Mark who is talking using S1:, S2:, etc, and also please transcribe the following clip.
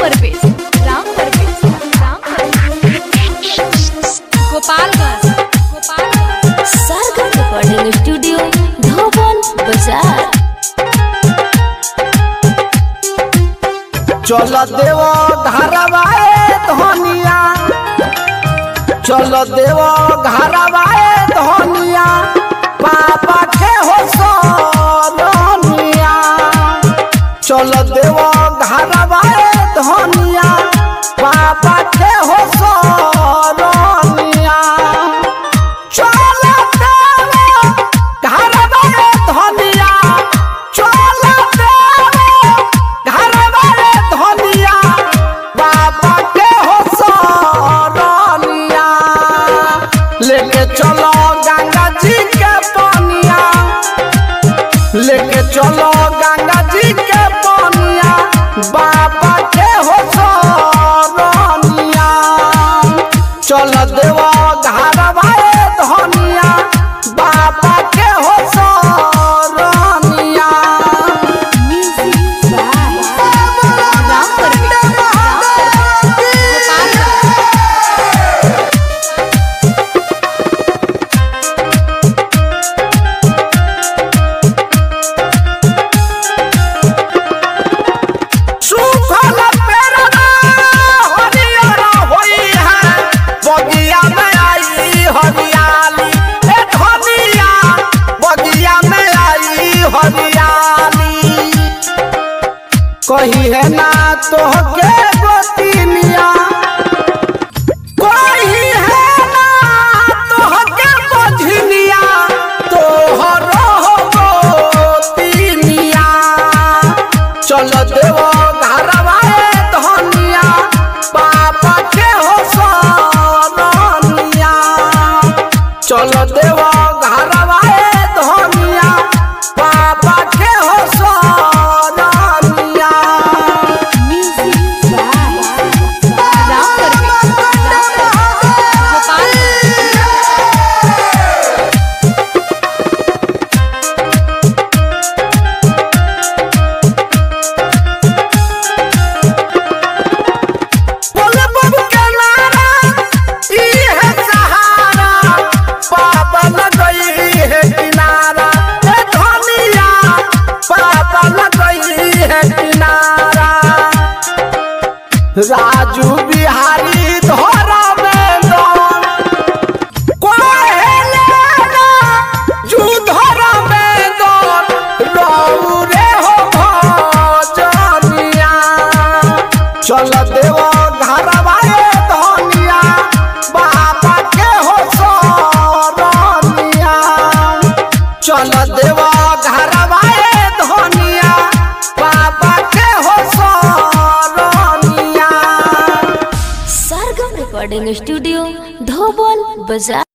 S1: Parvesh Ram Parvesh Ram Parvesh Gopalganj Gopalganj
S2: Sarga recording studio Dhoban Bazar
S3: चल देव घरवाए धनिया चल देव घरवाए धनिया पापा के हो सोनिया चल देव घरवाए धनिया पापा के हो सोनिया चल देव घरवाए धनिया चल देव घरवाए धनिया बाबा के हो सोनिया लेके चलो गंगा जी के पानिया लेके चलो गंगा जी के पानिया बाबा के हो सोनिया चल देवा घरवाए धनिया बाबा के हो सोनिया
S1: म्यूजिक बाय राम परवेश राम परवेश गोपालगंज
S3: सुखल पेड़वा हरियर होई है बगिया में आई हरियाली ए धनिया बगिया में आई हरियाली कही है ना तोहके गोतिनिया कही है ना तोहके बझनिया तोहरो गोतिनिया चल देव घरवाए धनिया पापा के हो सोनिया चल देव घरवाए धनिया पापा के हो सोनिया
S1: म्यूजिक बाय राम परवेश राम परवेश गोपालगंज
S3: बोले बब के नारा ई है सहारा पापा न गई है किनारा ए धनिया पापा न गई है किनारा राजू बिहारी धोरा में दौड़ कोहेले ना जू धोरा में दौड़ रौरे हो भजनिया चल देव घरवाए धनिया बाबा के हो सोनिया चल देव घरवाए धनिया बाबा के हो सोनिया
S2: सारगा रिकॉर्डिंग स्टूडियो धोबन बाजार